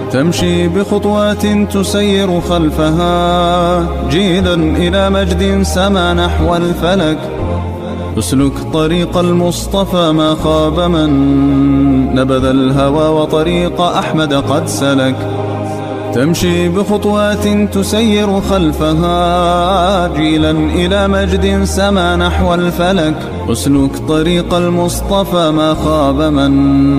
تمشي بخطوات تسير خلفها جيلا إلى مجد سما نحو الفلك اسلك طريق المصطفى ما خاب من نبذ الهوى وطريق أحمد قد سلك تمشي بخطوات تسير خلفها جيلا إلى مجد سما نحو الفلك اسلك طريق المصطفى ما خاب من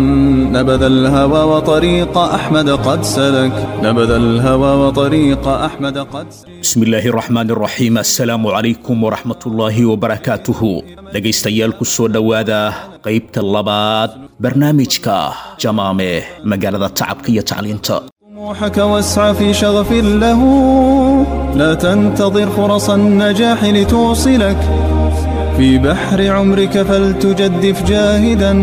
نبذ الهوى وطريق أحمد قد سلك نبذ الهوى وطريق أحمد قد سلك bismi illaahi raxmaan raxiim assalaamu calaykum waraxmatullaahi wabarakaatuhu dhegaystayaal ku soo dhowaada qaybta labaad barnaamijka jamaame magaalada tacabka iyo tacliinta طموحك واسعى في شغف له لا تنتظر فرص النجاح لتوصلك في بحر عمرك فلتجدف جاهدا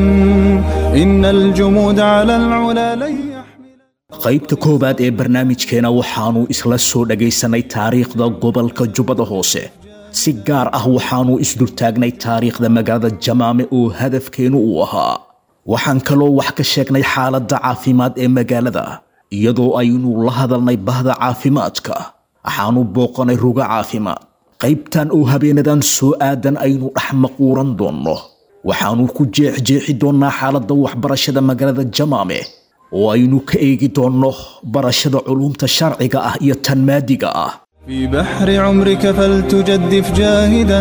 إن الجمود على العلا لن يحمل qaybta koowaad ee barnaamijkeena waxaannu isla soo dhagaysanay taariikhda gobolka jubbada hoose si gaar ah waxaannu isdultaagnay taariikhda magaalada jamaame oo hadafkeennu uu ahaa waxaan kaloo wax ka sheegnay xaaladda caafimaad ee magaalada iyadoo aynu la hadalnay bahda caafimaadka waxaannu booqanay rugo caafimaad qaybtan oo habeenadan soo aadan aynu dhex maquuran doonno waxaannu ku jeexjeexi doonnaa xaaladda waxbarashada magaalada jamaame oo aynu ka eegi doonno barashada culuumta sharciga ah iyo tan maadiga ah في بحر عمرك فلتجدف جاهدا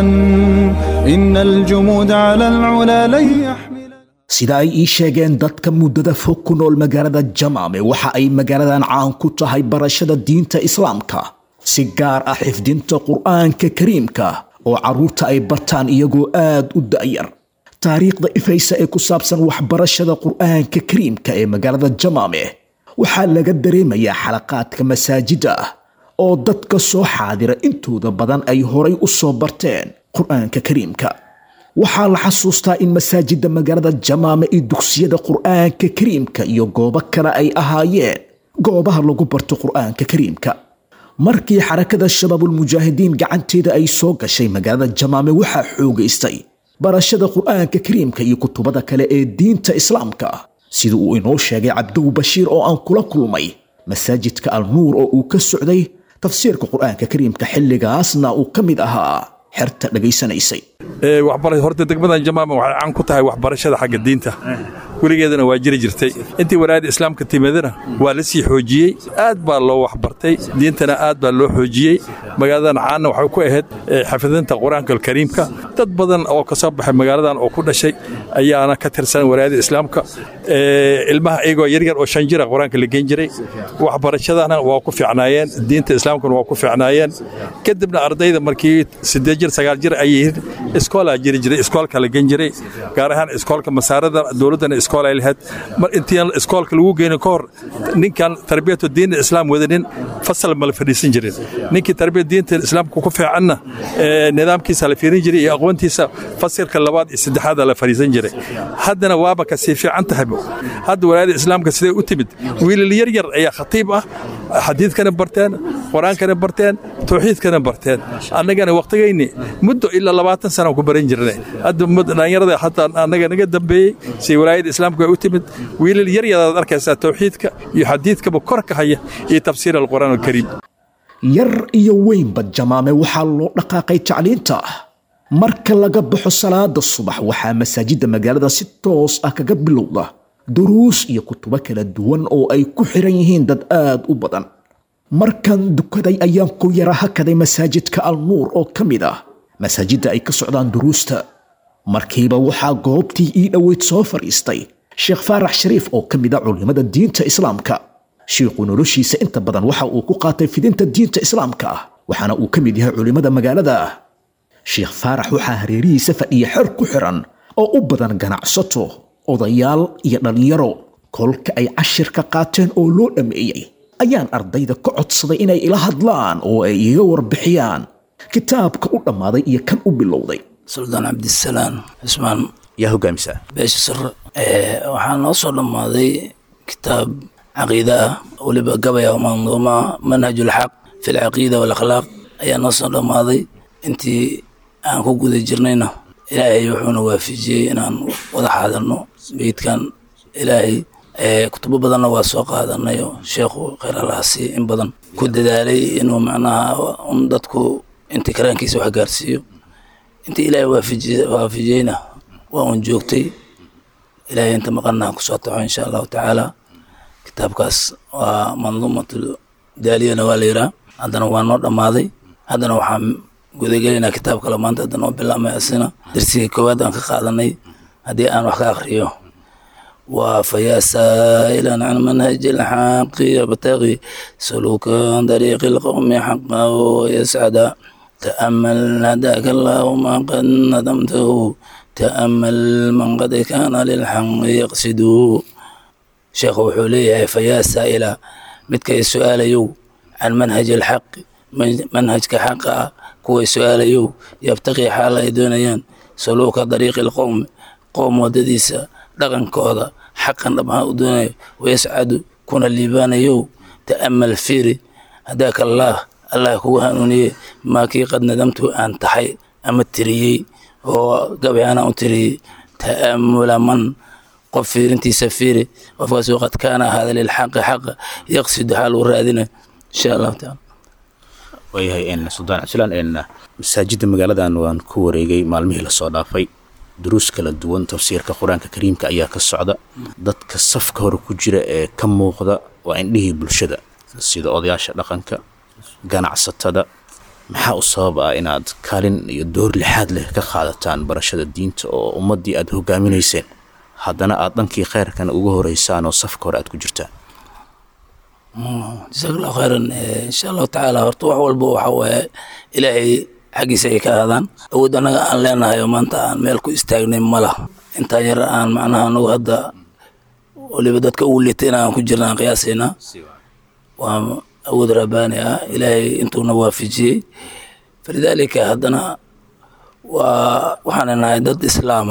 إن الجمود على العلا لن يحمل sida ay ii sheegeen dadka muddada fog ku nool magaalada jamaame waxa ay magaaladan caan ku tahay barashada diinta islaamka si gaar ah xifdinta qur'aanka kariimka oo carruurta ay bartaan iyagoo aad u da'yar taariikhda ifaysa ee ku saabsan waxbarashada qur'aanka kariimka ee magaalada jamaame waxaa laga dareemayaa xalaqaadka masaajida ah oo dadka soo xaadira intooda badan ay horay u soo barteen qur'aanka kariimka waxaa la xasuustaa in masaajidda magaalada jamaame iyo dugsiyada qur'aanka kariimka iyo goobo kale ay ahaayeen goobaha lagu barto qur'aanka kariimka markii xarakada shabaabulmujaahidiin gacanteeda ay soo gashay magaalada jamaame waxaa xoogaystay barashada qur'aanka kariimka iyo kutubada kale ee diinta islaamka sida uu inoo sheegay cabdow bashiir oo aan kula kulmay masaajidka alnuur oo uu ka socday tafsiirka qur'aanka kariimka xilligaasna uu ka mid ahaa xerta dhegaysanaysay horta degmadan jamaama waxay caan ku tahay waxbarashada xagga diinta weligeedana waa jiri jirtay intii walaayada islaamka timidana waa la sii xoojiyey aad baa loo waxbartay diintana aad baa loo xoojiyey magaaladan caanna waxay ku ahayd xafidinta qur-aanka alkariimka dad badan oo ka soo baxay magaaladan oo ku dhashay ayaana ka tirsan walaayada islaamka ilmaha iyagoo yaryar oo shan jira qur-aanka la geen jiray waxbarashadana waa ku fiicnaayeen diinta islaamkana waa ku fiicnaayeen kadibna ardayda markii siddeed jir sagaal jir ay yihiin iskoolaa jiri jiray iskoolka la gen jiray gaar ahaan iskoolka masaarada dowladdana iskool ay lahayd mar intii iskoolka lagu geynin ka hor ninkan tarbiyatu diin islaam wadanin fasal ma la fadhiisan jirin ninkii tarbiyat diinta islaamka ku fiicanna nidaamkiisa la fiirin jiray iyo aqoontiisa fasilka labaad iyo saddexaada la fadhiisan jiray haddana waaba ka sii fiican tahay hadda walaayada islaamka siday u timid wiilal yar yar ayaa khatiib ah xadiidkana barteen qur-aankana barteen tawxiidkana barteen annagana wakhtigayni muddo ilaa labaatan sana ku baran jirnay hadda dhallinyarada hataa annaga naga dambeeyey si walaayada islaamka ay u timid wiilal yar yaraad arkaysaa tawxiidka iyo xadiidkaba kor ka haya iyo tafsiir alqur'aan alkariim yar iyo weynba jamaame waxaa loo dhaqaaqay tacliinta marka laga baxo salaada subax waxaa masaajidda magaalada si toos ah kaga bilowda duruus iyo kutubo kala duwan oo ay ku xiran yihiin dad aad u badan markan dukaday ayaan ku yara hakaday masaajidka alnuur oo ka mid ah masaajidda ay ka socdaan duruusta markiiba waxaa goobtii ii dhoweyd soo fadhiistay sheekh faarax shariif oo ka mid a culimmada diinta islaamka shiikhu noloshiisa inta badan waxa uu ku qaatay fidinta diinta islaamka ah waxaana uu ka mid yahay culimmada magaalada sheekh faarax waxaa hareerihiisa fadhiya xer ku xiran oo u badan ganacsato odayaal iyo dhallinyaro kolka ay cashirka qaateen oo loo dhammeeyey ayaan ardayda ka codsaday inay ila hadlaan oo ay iga warbixiyaan kitaabka u dhammaaday iyo kan u bilowday suldaan cabdisalaam cismaan yaa hogaamisa beesha sare waxaa noo soo dhammaaday kitaab caqiide ah weliba gabaya oo manduuma manhajulxaq fi lcaqiida walakhlaaq ayaa noo soo dhammaaday intii aan ku guda jirnayna ilaahay wuxuuna waafijiyey inaan wada xaadirno beydkan ilaahay kutubo badanna waa soo qaadanayo sheekhu kheyr allahasi in badan ku dadaalay inuu macnaha un dadku intii karaankiisa wax gaarsiiyo intii ilaahay waafijiyeyna waa un joogtay ilaahay inta maqanna kusoo taxo insha allahu tacaala kitaabkaas waa manduumatu daaliyana waa la yiraa haddana waa noo dhammaaday haddana waxaan gudagelinaa kitaab kale maanta haddana oo bilaabmay asina darsigii koowaad aan ka qaadanay haddii aan wax ka akriyo waa fayaa saa'ilan can manhaji alxaqi yabtaqi suluukan dariiqi alqowmi xaqa wayascada تأمل هداك الله ما قد ندمته تأمل من قد كان للحق يقصد شيخ وحوليه فيا سائلا متك السؤال يو عن منهج الحق منهج كحق كوي سؤال يو يبتغي حال دونيان سلوك طريق القوم قوم ودديسا دغن كودا حقا لما دوني ويسعد كون الليبان يو تأمل فيري هداك الله allah kugu hanuuniyey maakii qad nadamtu aan taxay ama tiriyey oo gabay anaan u tiriyey ta'amula man qof fiirintiisa fiiri qofkaasoo qad kaana ahaada lilxaqi xaqa yaqsidu xaal uu raadina insha allahu taala waayahay suldaan cabdilaan masaajidda magaaladan waan ku wareegay maalmihii lasoo dhaafay duruus kala duwan tafsiirka qur-aanka kariimka ayaa ka socda dadka safka hore ku jira ee ka muuqda waa indhihii bulshada sida odayaasha dhaqanka ganacsatada maxaa u sabab ah inaad kaalin iyo door lixaad leh ka qaadataan barashada diinta oo ummaddii aad hogaaminayseen haddana aad dhankii kheyrkan uga horeysaan oo safka hore aad ku jirtaan jasakallahu khayran insha allahu tacaala horta wax walba waxa waaye ilaahay xaggiisa ay ka aadaan awood annaga aan leenahay oo maanta aan meel ku istaagnay ma lah intaan yar aan macnaha anagu hadda waliba dadka ugu liitay inaan ku jirna aan qiyaasaynaa waa awood rabbaani ah ilaahay intuuna waafijiyey falidaalika haddana waa waxaan nahay dad islaama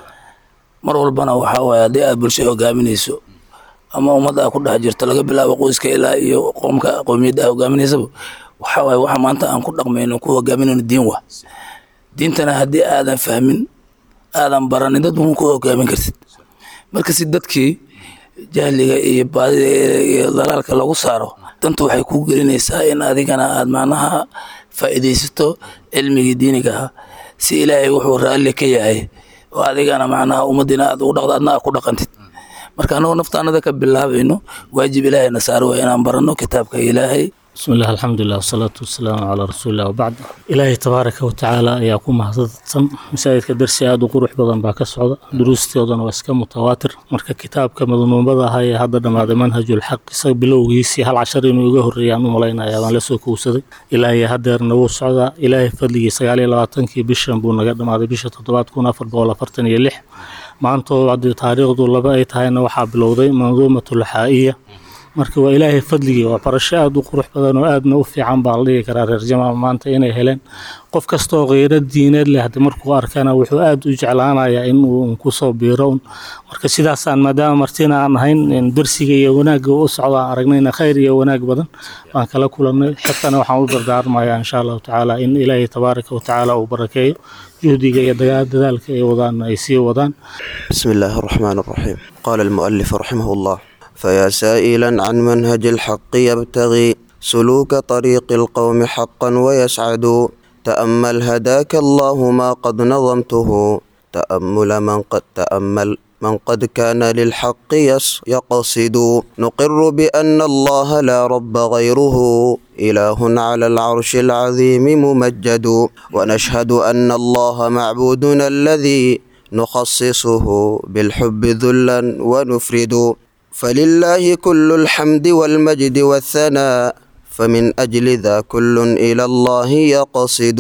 mar walbana waxaa waaye haddii aad bulsho hogaaminayso ama ummadda aad ku dhex jirto laga bilaabo qoyska ilaa iyo qoomka qowmiyadda aad hogaaminaysaba waxaa waaye waxa maanta aan ku dhaqmayno ku hogaaminayno diin wa diintana haddii aadan fahmin aadan baranin dad ma ku hogaamin kartid marka si dadkii jahliga iyo baadida iyo dalaalka lagu saaro dantu waxay kuu gelinaysaa in adigana aad macnaha faa'iidaysato cilmigii diiniga ahaa si ilaahay wuxuu raalli ka yahay oo adigana macnaha ummaddiina aad ugu dhaqdo adna aad ku dhaqantid marka anagoo naftaanada ka bilaabayno waajib ilaahayna saaro waa inaan baranno kitaabka ilaahay بسم الله الحمد لله والصلاة والسلام على رسول الله وبعد إلهي تبارك وتعالى يا كوم هذا مساجد كدرسي هذا قروح بدن باك السعودة دروستي وضن واسكا متواتر مركا كتاب كما ذنون بدا هاي هذا دم منهج الحق سي بلو يسي هل عشرين ويقه الريان وملينا يا من لسو كوسدي إلهي هدر نو السعودة إلهي فضلي سيالي لغاتنكي بشن بونا قدم هذا بشة تطبات كون أفر بولا فرتن يلح maantoo haddii taariikhdu laba ay tahayna waxaa bilowday manduumatu laxaa'iya marka waa ilaahay fadligii waa barasho aada u qurux badan oo aadna u fiican baa la dhigi karaa reer jamaal maanta inay heleen qof kastaoo kheyro diineed leh hadii markuu arkana wuxuu aada u jeclaanayaa inuu kusoo biiro un marka sidaasaan maadaama martina aan ahayn darsiga iyo wanaagga u socdo aan aragnayna khayr iyo wanaag badan baan kala kulannay xirtana waxaan u dardaarmayaa insha allahu tacaala in ilaahay tabaaraka watacaala uu barakeeyo juhdiga iyo dadaalka ay wadaan ay sii wadaan بسم الله الرحمن الرحيم قال المؤلف رحمه الله فيا سائلا عن منهج الحق يبتغي سلوك طريق القوم حقا ويسعد تأمل هداك الله ما قد نظمته تأمل من قد تأمل من قد كان للحق يس- يقصد نقر بأن الله لا رب غيره إله على العرش العظيم ممجد ونشهد أن الله معبودنا الذي نخصصه بالحب ذلا ونفرد فلله كل الحمد والمجد والثناء فمن أجل ذا كل إلى الله يقصد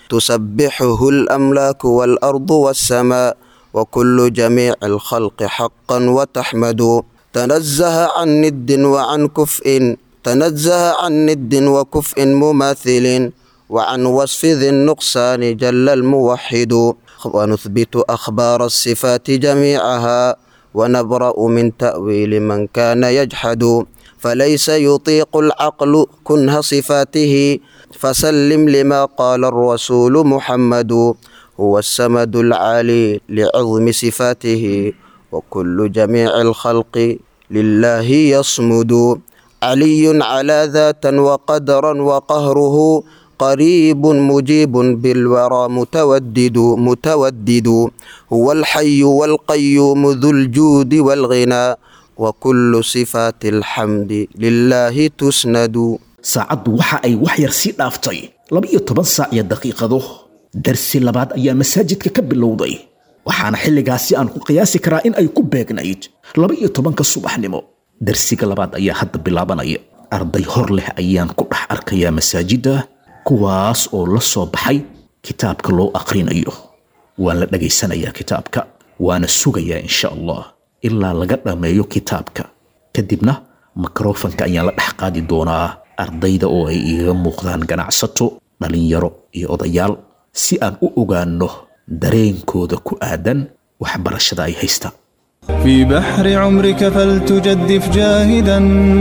تسبحه الأملاك والأرض والسماء وكل جميع الخلق حقا وتحمد تنزه عن ند وعن كفء تنزه عن ند وكفء مماثل وعن وصف ذي النقصان جل الموحد ونثبت أخبار الصفات جميعها ونبرأ من تأويل من كان يجحد فليس يطيق العقل كنه صفاته فسلم لما قال الرسول محمد هو السمد العالي لعظم صفاته وكل جميع الخلق لله يصمد علي على ذاتا وقدرا وقهره قريب مجيب بالورى متودد متودد هو الحي والقيوم ذو الجود والغنى وكل صفات الحمد لله تسند saacaddu waxa ay wax yar sii dhaaftay laba-iyo toban saac iyo daqiiqado darsi labaad ayaa masaajidka ka bilowday waxaana xilligaasi aan ku qiyaasi karaa in ay ku beegnayd laba-iyo tobanka subaxnimo darsiga labaad ayaa hadda bilaabanaya arday hor leh ayaan ku dhex arkayaa masaajidda kuwaas oo la soo baxay kitaabka loo aqrinayo waan la dhagaysanayaa kitaabka waana sugayaa insha allah ilaa laga dhammeeyo kitaabka kadibna mikrofanka ayaan la dhex qaadi doonaa ardayda oo ay iiga muuqdaan ganacsato dhallinyaro iyo odayaal si aan u ogaanno dareenkooda ku aadan waxbarashada ay haystaan في بحر عمرك فلتجدف جاهدا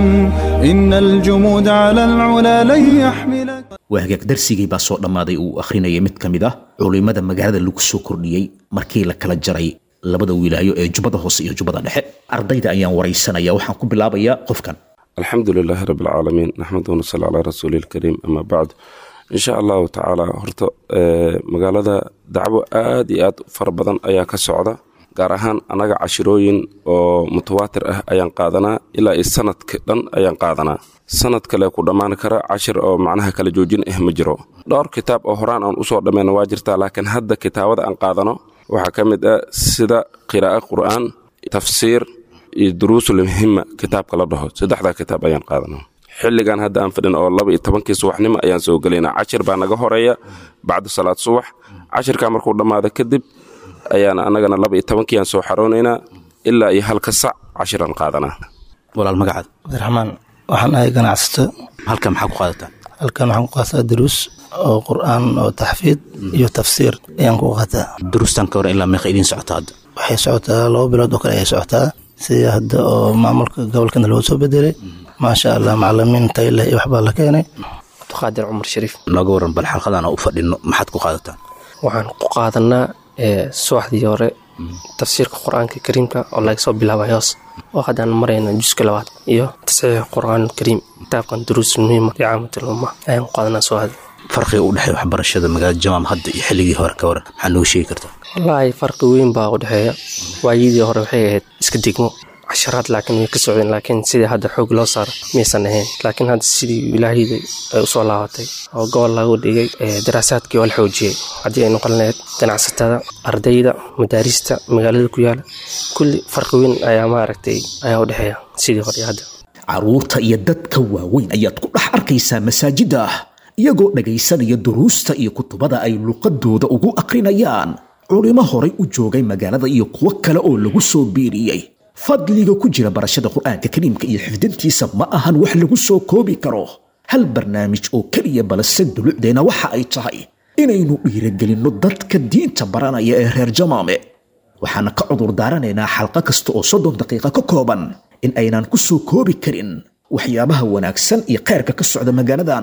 إن الجمود على العلا لن يحملك waa hagaag darsigii baa soo dhammaaday uu akhrinayay mid ka mid ah culimmada magaalada lagu soo kordhiyey markii la kala jaray labada wilaayo ee jubbada hoose iyo jubbada dhexe ardayda ayaan waraysanaya waxaan ku bilaabayaa qofkan alxamdu lilaahi rabi alcaalamiin naxmadu wanasali calaa rasuuli ilkariim ama bacd insha allahu tacaala horta magaalada dacwo aad iyo aad fara badan ayaa ka socda gaar ahaan annaga cashirooyin oo mutawaatir ah ayaan qaadanaa ilaa iyo sanadka dhan ayaan qaadanaa sanad kale ku dhammaan kara cashir oo macnaha kala joojin ah ma jiro dhowr kitaab oo horaan aan usoo dhammeyna waa jirtaa laakiin hadda kitaabada aan qaadano waxaa ka mid ah sida qiraa'o qur'aan tafsiir iyo duruusul muhima kitaabka la dhaho saddexdaa kitaab ayaan qaadanaa xilligan hadda aan fadhin oo laba iyo tobankii subaxnimo ayaan soo gelaynaa cashir baa naga horeeya bacda salaad subax cashirkaa markuu dhammaado kadib ayaan annagana laba iyo tobankii aan soo xaroonaynaa ilaa iyo halka sac cashiraan qaadanaa walaal magacaad cabdiraxmaan waxaan ahay ganacsato halkan maxaa ku qaadataa halkan waxaan ku qaataa duruus oo qur'aan oo taxfiid iyo tafsiir ayaan ku qaataa duruustan ka hor ilaa meeqa idiin socota hadda waxay socotaa laba bilood oo kale ayay socotaa sida hadda oo maamulka gobolkana loo soo bedelay maasha allah macalimiin tayleh iyo waxbaa la keenay abduqaadir cumar shariif nooga waran bal xalqadan oo u fadhino maxaad ku qaadataa waxaan ku qaadanaa subaxdii hore tafsiirka qur-aanka kariimka oo laga soo bilaabay hoos oo haddaan marayna juska labaad iyo tasxiixa qur-aan kariim kitaabkan duruus muhiima licaamatil umma ayaan ku qaadanaa subaxdii farqiga u dhexeeya waxbarashada magaalada jamaam hadda iyo xilligii hore ka waran maxaa nooga sheegi kartaa wallaahi farqi weyn baa u dhexeeya waayadii hore waxay ahayd iska degmo casharaad laakiin way ka socdeen laakiin sidii hadda xoog loo saaro miyaysan ahayn laakiin hadda sidii ilaahiyda ay usoo laabatay oo gobol lagu dhigay daraasaadkii oo la xoojiyey haddii ay noqon lahayd ganacsatada ardayda madaarista magaalada ku yaala kulli farqi weyn ayaa maaragtay ayaa u dhexeeya sidii hore iyo hadda carruurta iyo dadka waaweyn ayaad ku dhex arkaysaa masaajidda iyagoo dhagaysanaya duruusta iyo kutubada ay luqadooda ugu akrinayaan culimo horay u joogay magaalada iyo kuwo kale oo lagu soo biiriyey fadliga ku jira barashada qur'aanka kariimka iyo xifdintiisa ma ahan wax lagu soo koobi karo hal barnaamij oo keliya balse dulucdeena waxa ay tahay inaynu dhiiragelinno dadka diinta baranaya ee reer jamaame waxaana ka cudur daaranaynaa xalqo kasta oo soddon daqiiqa ka kooban in aynaan ku soo koobi karin waxyaabaha wanaagsan iyo khayrka ka socda magaaladan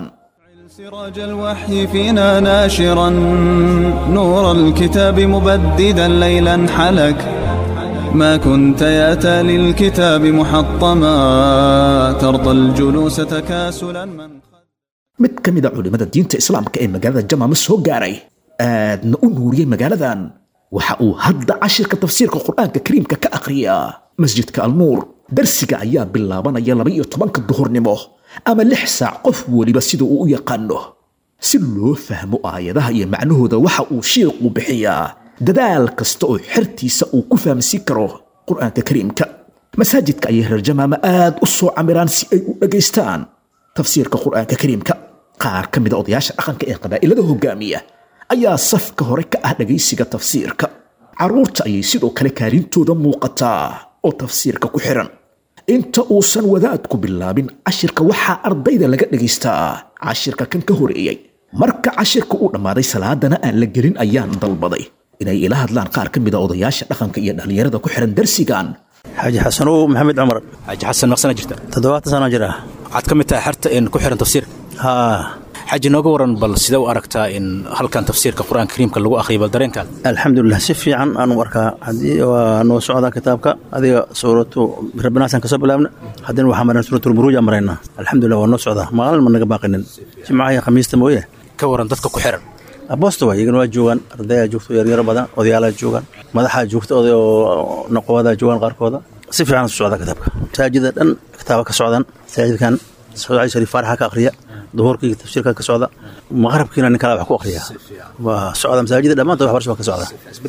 سراج الوحي فينا ناشرا نور الكتاب مبددا ليلا حلك ما كنت ياتى للكتاب محطما ترضى الجلوس تكاسلا من mid ka mid a culimmada diinta islaamka ee magaalada jamaama soo gaaray aadna u nuuriyey magaaladan waxa uu hadda cashirka tafsiirka qur'aanka kariimka ka akhriyaa masjidka alnuur darsiga ayaa bilaabanaya laba iyo tobanka duhurnimo ama lix saac qof weliba sida uu u yaqaano si loo fahmo aayadaha iyo macnahooda waxa uu shiiqu bixiyaa dadaal kasta oo xertiisa uu ku fahamsiin karo qur'aanka kariimka masaajidka ayay reer jamaama aad u soo camiraan si ay u dhagaystaan tafsiirka qur'aanka kariimka qaar ka mida odayaasha dhaqanka ee qabaa'ilada hogaamiya ayaa safka hore ka ah dhagaysiga tafsiirka carruurta ayay sidoo kale kaalintooda muuqataa oo tafsiirka ku xiran inta uusan wadaadku bilaabin cashirka waxaa ardayda laga dhagaystaa cashirka kan ka horeeyey marka cashirka uu dhammaaday salaadana aan la gelin ayaan dalbaday inay ila hadlaan qaar ka mida odayaasha dhaqanka iyo dhallinyarada ku xiran darsigan xaaji xasanow maxamed cumar xaaji xasan meeqsana jirta toddobaatan sano jir ah waxaad ka mid tahay xerta een ku xiran tafsiirka haa xaji nooga waran bal sidee u aragtaa in halkan tafsiirka qur-aanka kariimka lagu akhriyo bal dareenkaada alxamdulilah si fiican aan u arkaa haddii waa noo socdaa kitaabka adiga suuratu rabbinaasaan kasoo bilaabna haddana waxaa marnaa suuratulburuuj aan maraynaa alxamdulilah waa noo socdaa maalin ma naga baaqinin jimcaha iyo khamiista mooye ka waran dadka ku xiran aboosta waa iyagana waa joogaan ardayaa joogto yaryaro badan odayaalaa joogaan madaxaa joogta oday oo noqowadaa joogaan qaarkooda si fiican su socdaa kitaabka masaajida dhan kitaaba ka socdaan masaajidkan socdaali shariif faaraxa ka akhriya duhurkii tafsiirka ka socda maqrabkiina nin kale wax ku akhriya waa socda masaajida dhammaantood waxbarasho baa ka socda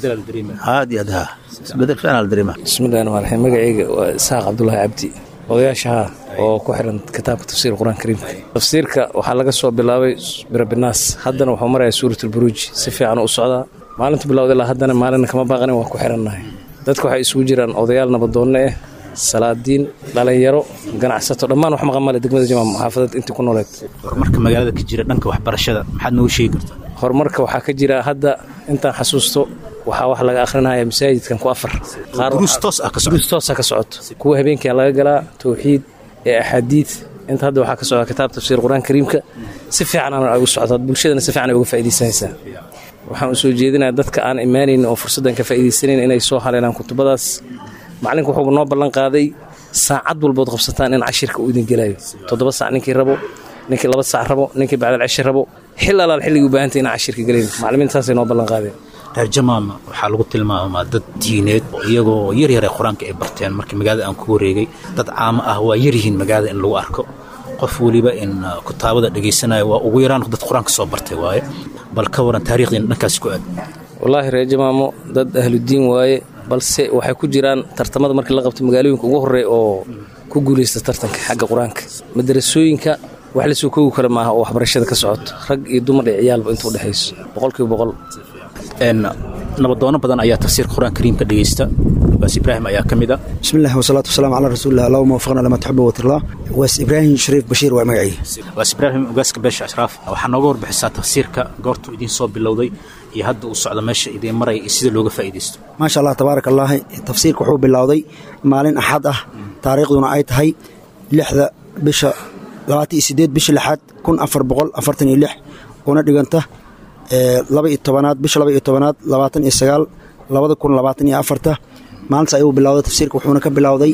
aad iyo aad ha isbedel fiican la dareema bismillahi rahmaan raxiim magacayga waa isaaq cabdulaahi cabdi odayaashaha oo ku xiran kitaabka tafsiirka qur-aanka kariimka tafsiirka waxaa laga soo bilaabay birabinaas haddana wuxuu marayaa suuratulburuuj si fiican u socdaa maalintu bilowda ilaa haddana maalina kama baaqanin waa ku xirannahay dadka waxay isugu jiraan odayaal nabadoonne ah salaadiin dhalinyaro ganacsato dhammaan wax maqan male degmada jamaam xaafadad intii ku nooleed horumarka magaalada ka jira dhanka waxbarashada maxaad noogu sheegi kartaa horumarka waxaa ka jira hadda intaan xasuusto waxaa wax laga akhrinaya masaajidkan ku afar duruus toos ah ka socoto duruus toos ah ka socoto kuwa habeenkia laga galaa towxiid ee axaadiid inta hadda waxaa ka socda kitaab tafsiir qur-aan kariimka si fiican ay u socdaa bulshadana si fiican ay uga faa'iidaysanaysaa waxaan u soo jeedinayaa dadka aan imaanayn oo fursaddan ka faa'iidaysanayn inay soo haleelaan kutubadaas macallinka wuxuu noo ballan qaaday saacad walbood qabsataan in cashirka uu idin gelayo toddoba saac ninkii rabo ninkii laba saac rabo ninkii bacdal ceshi rabo xil alaal xilligii u baahantay inaan cashirka gelayn macallimiintaasay noo ballan qaadeen reer jamaama waxaa lagu tilmaamaa dad diineed iyagoo yaryar ee qur-aanka ay barteen markii magaalada aan ku wareegay dad caamo ah waa yaryihiin magaalada in lagu arko qof weliba in kutaabada dhegaysanaya waa ugu yaraan dad qur-aanka soo bartay waaye bal ka waran taariikhdiina dhankaasi ku aad wallaahi reer jamaamo dad ahludiin waaye balse waxay ku jiraan tartamada markii la qabto magaalooyinka ugu horreeya oo ku guulaysta tartanka xagga qur-aanka madarasooyinka wax lasoo koogi kara maaha oo waxbarashada ka socoto rag iyo dumar iyo ciyaalba inta udhexayso boqolkiiba boqol nabadoono badan ayaa tafsiirka qur-aanka kariimka dhegaysta baas ibraahim ayaa ka mid a بسم الله والصلاة والسلام على رسول الله اللهم وفقنا لما تحب وترضى واس إبراهيم شريف بشير ومعي baas ibraahim ogaaska beesha ashraaf waxaa nooga warbixisaa tafsiirka goortuu idiin soo bilowday iyo hadda uu socdo meesha idiin maraya iyo sida looga faa'iidaysto ما شاء الله تبارك الله تفسيرك وحو بالله مالين أحد أه تاريخنا أي تهي لحظة بشا لواتي سيديد بشا لحد كن أفر بقول أفرتني لح ونا ديغانته laba iyo tobanaad bisha laba iyo tobanaad labaatan iyo sagaal labada kun labaatan iyo afarta maalintaas ayuu bilowday tafsiirka wuxuuna ka bilowday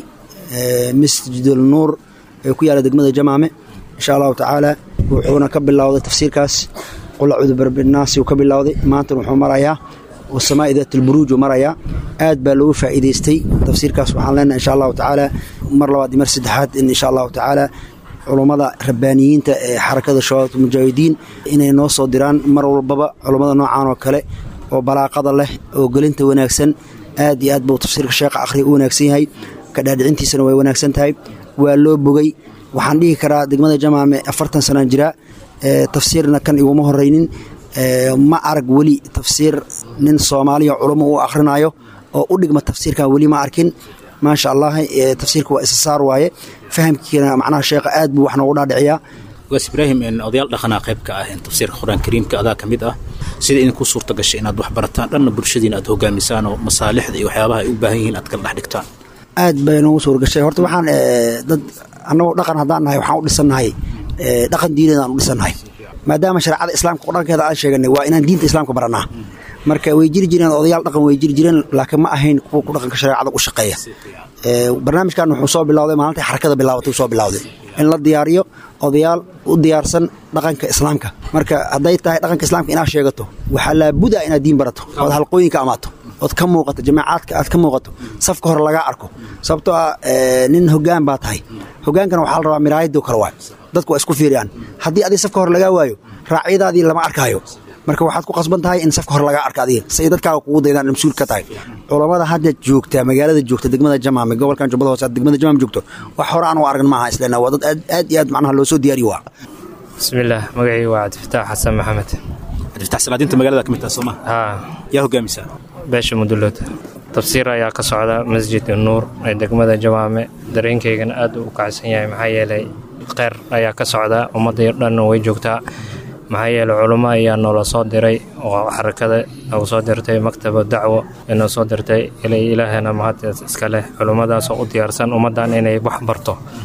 masjidul nuur ee ku yaala degmada jamaame insha allahu tacaala wuxuuna ka bilowday tafsiirkaas qul acuudu birabinaasi uu ka bilowday maantana wuxuu marayaa wasamaa'i daat alburuuj uu marayaa aad baa loogu faa'iidaystay tafsiirkaas waxaan leenahay insha allahu tacaala mar labaad iyo mar saddexaad in insha allahu tacaala culummada rabbaaniyiinta ee xarakada shabaabta mujaahidiin inay noo soo diraan mar walbaba culummada noocan oo kale oo balaaqada leh oo gelinta wanaagsan aad iyo aad buu tafsiirka sheekha akhriya u wanaagsan yahay ka dhaadhicintiisana way wanaagsan tahay waa loo bogay waxaan dhihi karaa degmada jamaame afartan sanaan jiraa tafsiirna kan iguma horaynin ma arag weli tafsiir nin soomaaliya culummo u akhrinayo oo u dhigma tafsiirkan weli ma arkin maasha allah tafsiirka waa isa saar waaye fahamkiina macnaha sheekha aad buu wax noogu dhaadhiciyaa ogaas ibraahim odayaal dhaqanaa qayb ka ah tafsiirka qur-aanka kariimka adaa ka mid ah sida idinku suurta gashay inaad wax barataan dhanna bulshadiina aad hogaamisaan oo masaalixda iyo waxyaabaha ay u baahan yihiin aad kala dhex dhigtaan aad bay noogu suur gashay horta waxaan dad annagoo dhaqan haddaan nahay waxaan u dhisannahay dhaqan diineed aan u dhisannahay maadaama shareecada islaamka qur-aankeeda aan sheeganay waa inaan diinta islaamka barannaa marka way jiri jireen odayaal dhaqan way jiri jireen laakiin ma ahayn kuwa ku dhaqanka shareecada u shaqeeya barnaamijkan wuxuu soo bilowday maalintai xarakada bilaabatay soo bilowday in la diyaariyo odayaal u diyaarsan dhaqanka islaamka marka hadday tahay dhaqanka islaamka inaad sheegato waxaa laabuda inaad diin barato ood halqooyinka amaato ood ka muuqato jamaacaadka aad ka muuqato safka hore lagaa arko sababtoo ah nin hogaan baa tahay hogaankana waxaa la rabaa miraayadoo kale waay dadku waa isku fiiriyaan haddii adig safka hore lagaa waayo raacyadaadii lama arkaayo marka waxaad ku qasban tahay in safka hore lagaa arka adiga say dadkaaga kugu daydaan mas-uul ka tahay culammada hadda joogta magaalada joogta degmada jamaame gobolkan jubbada hoose degmada jamaam joogto wax hore aan u aragn maaha islena waa dad aad iyo aad macnaha loo soo diyaariyo waa bismillaah magacii waa cabdifataax xasan maxamed cabdifataax salaadiinta magaalada ka mid taha sooma haa yaa hogaamisaa beesha mudulood tafsiir ayaa ka socda masjid nuur ee degmada jamaame dareenkaygana aad u kacsan yahay maxaa yeelay kheyr ayaa ka socda ummadday dhanna way joogtaa maxaa yeelay culummo ayaa noola soo diray oo xarakada nagu soo dirtay maktaba dacwo ee noo soo dirtay ilaahana mahad iska leh culummadaasoo u diyaarsan ummaddan inay wax barto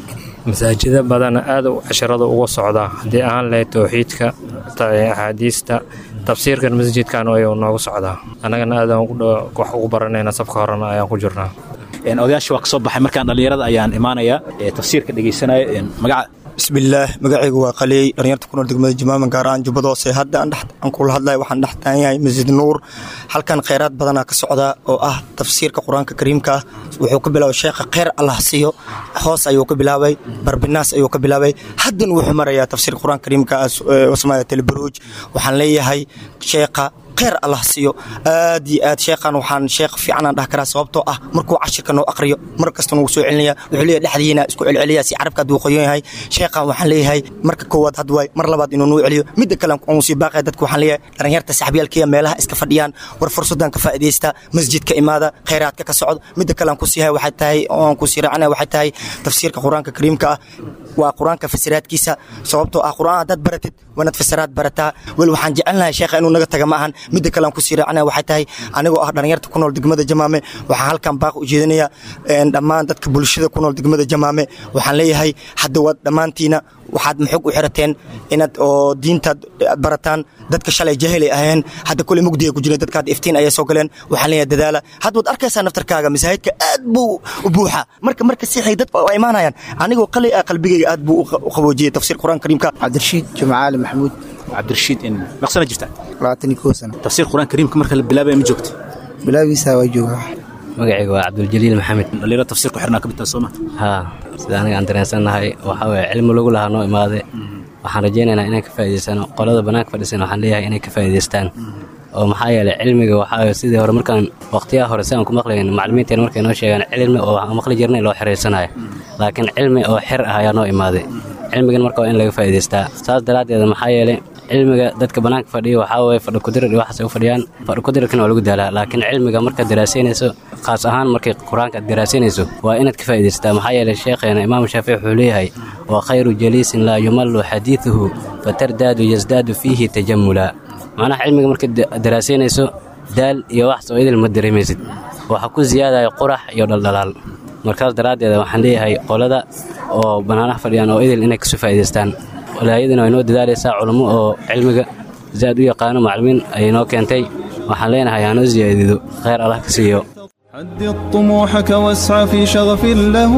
masaajida badan aad u casharada uga socdaa haddii aan lahayd towxiidka axaadiista tafsiirkan masjidkan ayuu noogu socdaa annagana aadaan wax ugu baranayna safka horena ayaan ku jirnaa odayaasha waa ka soo baxay markaan dhallinyarada ayaan imaanayaa tafsiirka dhegeysanaya magaca bismillaah magacaygu waa qaliyey dhalinyarta ku nool degmada jamaama gaar ahaan jubbada hoose hadda aan kula hadlaya waxaan dhex taagan yahay masjid nuur halkan kheyraad badanaa ka socda oo ah tafsiirka qur-aanka kariimka ah wuxuu ka bilaabay sheekha kheyr allah siiyo hoos ayuu ka bilaabay barbinaas ayuu ka bilaabay haddan wuxuu marayaa tafsiirka qur-aanka kariimka wasmaaya telebaruuj waxaan leeyahay sheekha kheyr allah siiyo aad iyo aad sheekhan waxaan sheekh fiicanaan dhah karaa sababtoo ah markuu cashirka noo aqriyo mar kasta nagu soo celinaya wuxuu leeyahay dhexdiina isku celceliya si carabka hadduu qoyan yahay sheekhan waxaan leeyahay marka koowaad had waay mar labaad inuu nuu celiyo midda kale aan sii baaqaya dadka waxaan leeyahay dhalinyarta saxbiyaalkiya meelaha iska fadhiyaan war fursadan ka faa'iidaysta masjidka imaada kheyraadka ka socdo midda kale aan ku siihay waxay tahay oo aan ku sii raacana waxay tahay tafsiirka qur-aanka kariimka ah waa qur-aanka fasiraadkiisa sababtoo ah qur-aan haddaad baratid waanaad fasiraad barataa wel waxaan jecelnahay sheekha inuu naga taga ma ahan midda kale aan ku sii raacana waxay tahay anigoo ah dhalinyarta ku nool degmada jamaame waxaan halkan baaq u jeedinaya dhammaan dadka bulshada ku nool degmada jamaame waxaan leeyahay hadda waad dhammaantiina waxaad maxog u xirateen inaad oo diintaad barataan dadka shalay jahilay ahayeen hadda kule mugdiga ku jireen dadka hadda iftiin ayay soo galeen waxaan leeyahay dadaala hadda waad arkaysaa naftarkaaga masaajidka aad buu u buuxa marka marka siixay dad waa imaanayaan anigoo qali ah qalbigayga aad buu u qaboojiyey tafsiir qur-aan kariimka cabdirashiid jumcaali maxamuud cabdirashiid maqsana jirta labaatan iyo kow sano tafsiir qur-aan kariimka marka la bilaabaya ma joogta bilaabiisa waa joogaa magacayga waa cabduljaliil maxamed dhalinyaro tafsiir ku xirnaa ka midtaa sooma haa sida aniga aan dareensannahay waxaa weye cilmi lagu lahaa noo imaade waxaan rajaynaynaa inaan ka faa'idaysano qolada bannaanka fadhisan waxaan leeyahay inay ka faa'idaystaan oo maxaa yeelay cilmiga waxaa sidii hore markaan waqtiyaha hore si aan ku maqlayn maclimiinteena markay noo sheegaan cilmi oo waxaan maqli jirnay loo xiraysanayo laakiin cilmi oo xir ah ayaa noo imaaday cilmigan marka waa in laga faa'idaystaa saas daraaddeed maxaa yeelay cilmiga dadka bannaanka fadhiya waxaa weye fadhi kudirir iyo waxaas ay u fadhiyaan fadhi kudirirkana waa lagu daalaa laakiin cilmiga markaad daraasaynayso khaas ahaan markay qur-aanka aad daraasaynayso waa inaad ka faa'idaystaa maxaa yeelay sheekheena imaam shaafici wuxuu leeyahay waa khayru jaliisin laa yumallu xadiiduhu fatardaadu yasdaadu fiihi tajamula macnaha cilmiga markaad daraasaynayso daal iyo wax soo idil ma dareemaysid waxaa ku siyaadaya qurax iyo dhaldhalaal markaas daraaddeeda waxaan leeyahay qolada oo bannaanaha fadhiyaan oo idil inay kasoo faa'idaystaan walaayadina way noo dadaalaysaa culummo oo cilmiga zaad u yaqaano maclimiin ayay noo keentay waxaan leenahay hanoo siyaadido khayr allah ka siiyo حدد طموحك واسع في شغف له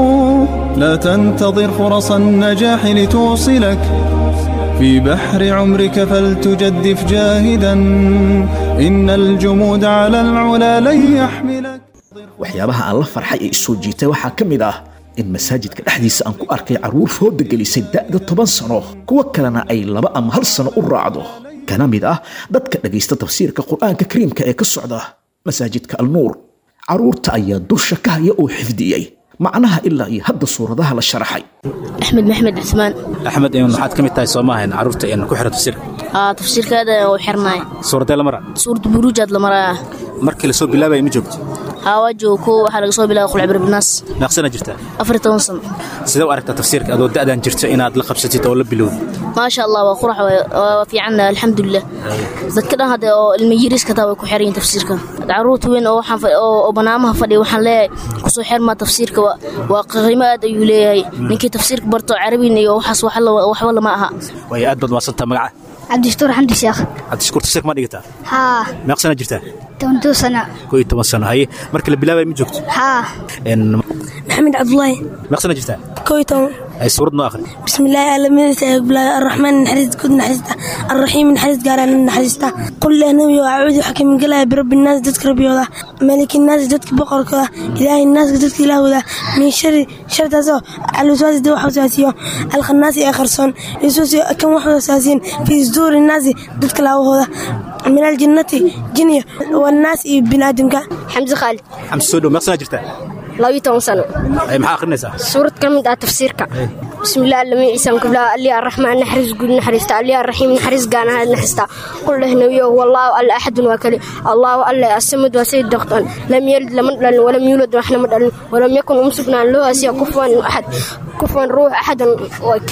لا تنتظر فرص النجاح لتوصلك في بحر عمرك فلتجدف جاهدا إن الجمود على العلا لن يحملك waxyaabaha aan la farxay ee isoo jiitay waxaa ka mid ah in masaajidka dhexdiisa aan ku arkay carruur fooda gelisay da'da toban sano kuwo kalena ay laba ama hal sano u raacdo kana mid ah dadka dhegaysta tafsiirka qur'aanka kariimka ee ka socda masaajidka alnuur carruurta ayaa dusha ka haya oo xifdiyey macnaha ilaa iyo hadda suuradaha la sharaxay axmed maxmed cismaan axmed waxaad ka mid tahay soomaahan carruurta ku xira tafsiirka aa tafsiirkaada u xirnaay suuradee la mara suuradda buruujaad la marayaa markii lasoo bilaabaya ma joogto haa waa joogo kow waxaa laga soo bilaabay qulcibir binaas meeqsana jirtaa afar iyo toban sano sidee u aragtaa tafsiirka adoo da'dan jirta inaad la qabsatid oo la bilowd maasha allah waa qurax waa fiican alxamdulilah dadka dhan hadda oo ilma yiriiska taa way ku xiran yihin tafsiirka carruurta weyn oo waxaan oo banaamaha fadhiya waxaan leeyahay kusoo xirmaa tafsiirka waa qiimo aad ayuu leeyahay ninkii tafsiirka barto carabin iyo waxaas waxba lama aha way aad baad maasantaa magaca cabdishtuur xamdi sheekh cabdishakuur tafsiirka ma dhigataa haa meeqsana jirtaa tobantuu sano koo iyo toban sano haye marka la bilaabaya ma joogto haa maxamed cabdulaahi meeqsana jirtaa koo iyo toban ay suurad noo akhri bismillaahi aalamidiisa ee bilaabay arraxmaan naxariis guud naxariista arraxiim naxariis gaaraan naxariista qul leh nabiyo acuudu waxaa ka migelaya birabbi naas dadka rabbiyooda maliki naasi dadka boqorkooda ilaahay naaska dadka ilaahooda min shari shartaasoo alwaswaasi dad wax waswaasiyo alkhanaasi ee qarsoon isuusi kan wax waswaasiyin fii suduuri naasi dadka laabahooda min aljinnati jinniya wannaas iyo biniaadamka xamsi khaalid xamsi soo dhow meeqsana jirtaa labiyo toban sano maxaa akhrinaysaa suurad ka mid ah tafsiirka bismillaah allamiin ciisaan kublaa aliya arraxmaan naxariis guud naxariista aliya arraxiim naxariis gaanaha naxariista qul leh nabiyo wallaahu alla axadun waa kali allaahu alle asamad waa sayid doqton lam yalid lama dhalin walam yuulad waxna ma dhalin walam yakun um sugnaan loo asiya kufwan axad kufwan ruux axadan wak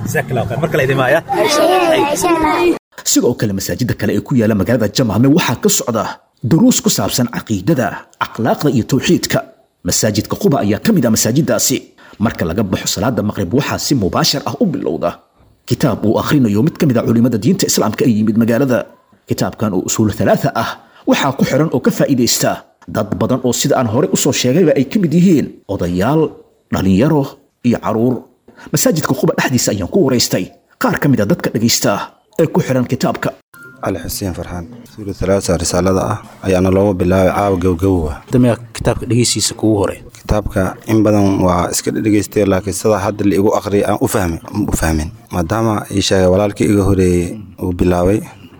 sidoo kale masaajida kale ee ku yaala magaalada jamaame waxaa ka socda duruus ku saabsan caqiidada akhlaaqda iyo tawxiidka masaajidka quba ayaa ka mid ah masaajidaasi marka laga baxo salaada maqrib waxaa si mubaashir ah u bilowda kitaab uu akhrinayo mid ka mid a culimada diinta islaamka ay yimid magaalada kitaabkan oo usuul halaatha ah waxaa ku xiran oo ka faa'iidaysta dad badan oo sida aan hore usoo sheegayba ay ka mid yihiin odayaal dhalinyaro iyo caruur masaajidka quba dhexdiisa ayaan ku waraystay qaar ka mid a dadka dhegaysta ee ku xiran kitaabka cali xuseen farxaan suura talaasa risaalada ah ayaana loogu bilaabay caawa gowgowwa damiya kitaabka dhegeysiisa kugu hore kitaabka in badan waa iska dhegeystay laakiin sidaa hadda la igu aqriyay aan u fahmin u fahmin maadaama ii sheegay walaalkii iga horeeyey uu bilaabay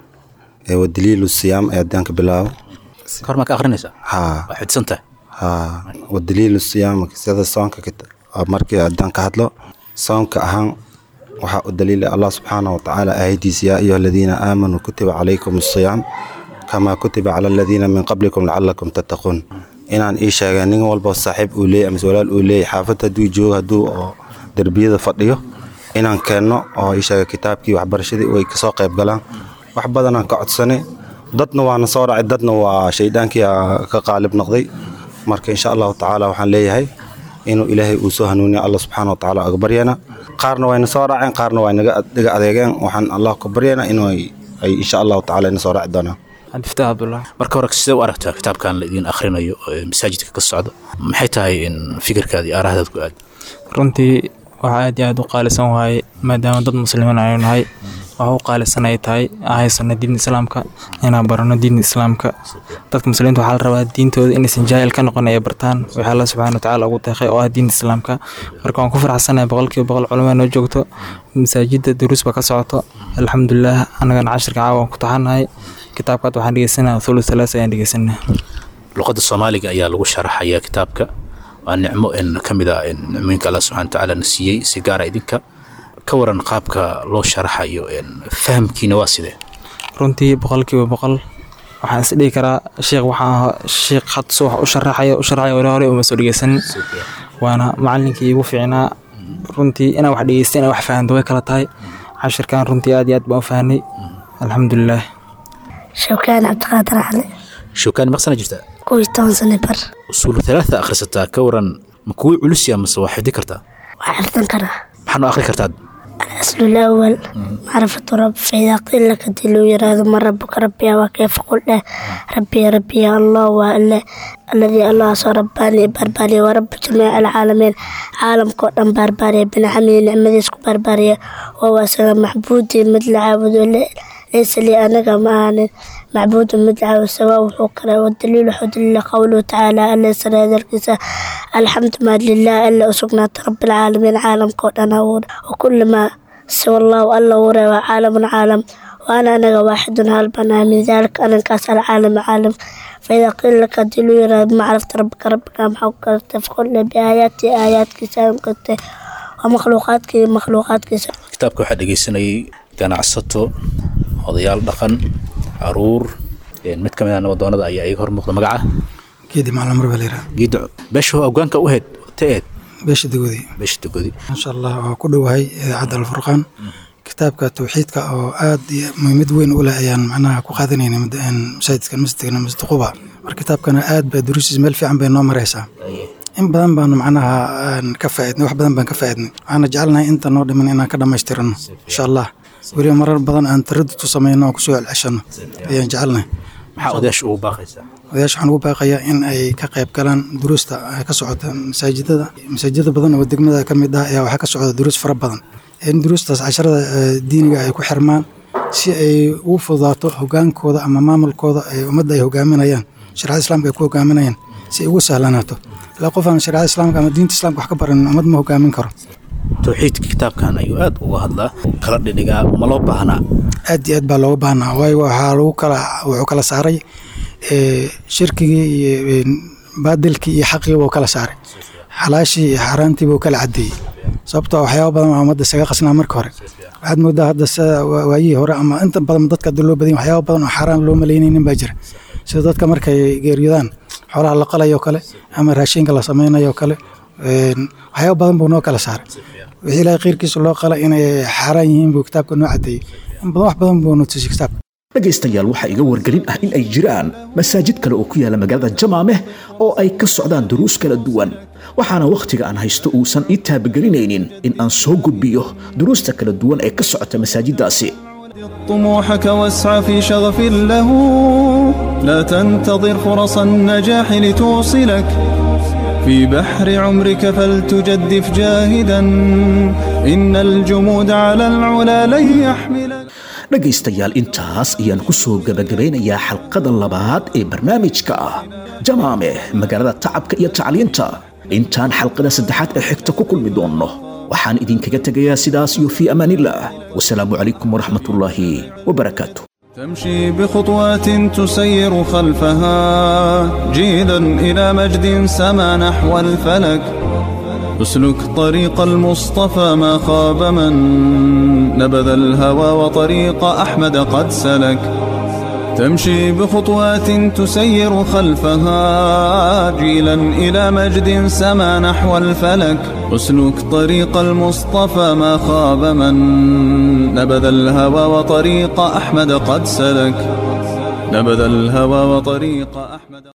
ee wa daliilu siyaam ee haddaan ka bilaabo kormaa ka akhrinaysaa haa waa xidsan tahay haa wa daliilu siyaam sida soonka kita- markii haddaan ka hadlo soonka ahaan waxaa u daliilay allah subxaana wa tacaala aayadiisa yaa ayuha aladiina aamanuu kutiba calaykum asiyaam kamaa kutiba cala aladiina min qablikum lacalakum tattaquun inaan ii sheegay nin walba saaxiib uu leeyahy amase walaal uu leeyahy xaafad hadduu joogo hadduu oo derbiyada fadhiyo inaan keenno oo ii sheegay kitaabkii waxbarashadii ay kasoo qayb galaan wax badanaan ka codsanay dadna waana soo dhacay dadna waa shaydaankii aa ka qaalib noqday marka insha allahu tacaala waxaan leeyahay inuu ilaahay uu soo hanuuniyo alla subxaana wa tacaala uga baryana qaarna wayna soo raaceen qaarna waa naga dhiga adeegeen waxaan allah ka baryana inuu ay ay insha allahu tacaala ina soo raaci doonaan cabdifataax abdullah marka hore sidee u aragtaa kitaabkan la idiin akhrinayo ee masaajidka ka socda maxay tahay in fikirkaada iyo aarahdaad ku aad runtii waxaa aad iyo aad u qaalisan waaye maadaama dad muslimiin aynu nahay waxa u qaalisan ay tahay aan haysano diinta islaamka inaan barano diinta islaamka dadka muslimiinta waxaa la rabaa diintooda inaysan jaahil ka noqon ay bartaan wixii alla subxaana watacaala ugu deeqay oo ah diinta islaamka marka waan ku faraxsanahay boqolkiiba boqol culamaa noo joogto masaajidda duruus ba ka socoto alxamdulilah annagana cashirka caawa waan ku taxanahay kitaabkaad waxaan dhegeysanaa thulu thalaas ayaan dhegeysanaa luqadda soomaaliga ayaa lagu sharaxayaa kitaabka waa nicmo in ka mid ah in nicmooyinka allah subxana watacaala na siiyey si gaara idinka ka waran qaabka loo sharaxayo in fahamkiina waa sidee runtii boqolkiiba boqol waxaan is dhihi karaa sheekh waxaa sheekh hadsu wax u sharaxaya u sharaxaya hore hore uma soo dhegeysanin waana macalinkii igu fiicnaa runtii inaan wax dhegeysta inaan wax fahanto way kala tahay cashirkan runtii aad iyo aad baan u fahanay alxamdulilah shawkaan cabdiqaadir cali showkaani maqsana jirtaa kow iyo toban sano bar usuulu talaata akhrisataa ka waran ma kuwii culus ya mase waa xifdi kartaa waa xifdan karaa maxaa noo akhri kartaa الأصل الأول معرفة رب فإذا قيل لك دلو يراد من ربك ربي وكيف قل له ربي ربي يا الله وإلا الذي الله صار رباني برباني ورب جميع العالمين عالم قدام برباني بن عمي نعمة يسكو برباني وهو سلام محبودي مثل عابد ليس لي أنا معان معبود مثل عابد سواء وحكرا والدليل حدل قوله تعالى ألا سنة الكساء الحمد ما لله إلا أسقنا رب العالمين عالم قدنا وكل ما سوى الله الله ورى عالم عالم وأنا أنا واحد هالبنا من ذلك أنا كاس العالم عالم فإذا قيل لك دلو يرى ما عرفت ربك ربك ما حكرت فقل بآياتي آيات كسام كنت ومخلوقاتك مخلوقاتك kitaabka waxaa dhegeysanayay ganacsato odayaal dhaqan caruur een mid ka mid ah nabadoonada ayaa iga hor muuqda magaca geedi macalin mar baa la yidhaha geedda beesha hogaanka u heyd teed beesha degodi beesha degodi insha allah waa ku dhowahay idaacadda alfurqaan kitaabka tawxiidka oo aad iyo muhiimad weyn u leh ayaan macnaha ku qaadanayna masaajidkan masjidkan masjid quba marka kitaabkana aad baa duruustiisa meel fiican bay noo maraysaa in badan baanu macnaha aan ka faaidnay wax badan baan ka faaidnay waxaana jecelnahay inta noo dhiman inaan ka dhammaystirano insha allah weliba marar badan aan taradudku samayno oo kusoo celceshano ayaan jecelnahay maxaa odayaasha ugu baaqaysaa odayaasha waxaan ugu baaqayaa in ay ka qayb galaan duruusta ka socota masaajidada masaajidada badan oo degmada ka mid ah ayaa waxaa ka socda duruus fara badan in duruustaas casharada diiniga ay ku xirmaan si ay ugu fududaato hogaankooda ama maamulkooda ay ummadda ay hogaaminayaan shareecada islaamka ay ku hogaaminayaan si ay ugu sahlanaato ilaa qof aan shareecada islaamka ama diinta islaamka wax ka baranin ummad ma hogaamin karo tawxiidka kitaabkan ayuu aad uga hadlaa kala dhidhigaa ma loo baahnaa aad iyo aad baa looga baahnaa waayo waxaa lagu kala wuxuu kala saaray shirkigii iyo baadilkii iyo xaqii buu kala saaray xalaashii iyo xaaraantii buu kala cadeeyey sababtoo waxyaaba badan waa ummadda isaga qasnaa marka hore waxaad moodaa hadda sida waayihii hore ama inta badan dadka hadda loo badanya waxyaaba badan oo xaaraan loo malaynaynin baa jira sida dadka markay geeriyodaan xoolaha la qalayo kale ama raashinka la samaynayo kale waxyaaba badan buu noo kala saaray wixii ilaahay khayrkiisa loo qala inay xaaraan yihiin buu kitaabka noo cadeeyey in badan wax badan buu nutusiyey kitaabka dhegaystayaal waxaa iga wargelin ah in ay jiraan masaajid kale oo ku yaala magaalada jamaameh oo ay ka socdaan duruus kala duwan waxaana wakhtiga aan haysto uusan ii taabagelinaynin in aan soo gudbiyo duruusta kala duwan ee ka socota masaajiddaasi طموحك واسعى في شغف له لا تنتظر فرص النجاح لتوصلك في بحر عمرك فلتجدف جاهدا إن الجمود على العلا لن يحملك dhegaystayaal intaas ayaan ku soo gebagabeynayaa xalqada labaad ee barnaamijka ah jamaame magaalada tacabka iyo tacliinta intaan xalqada saddexaad ee xigta ku kulmi doonno waxaan idinkaga tegayaa sidaas iyo fii amaanillaah wasalaamu calaykum waraxmatullaahi wabarakaatu تمشي بخطوات تسير خلفها جيلا إلى مجد سما نحو الفلك اسلك طريق المصطفى ما خاب من نبذ الهوى وطريق أحمد قد سلك تمشي بخطوات تسير خلفها جيلا إلى مجد سما نحو الفلك اسلك طريق المصطفى ما خاب من نبذ الهوى وطريق أحمد قد سلك نبذ الهوى وطريق أحمد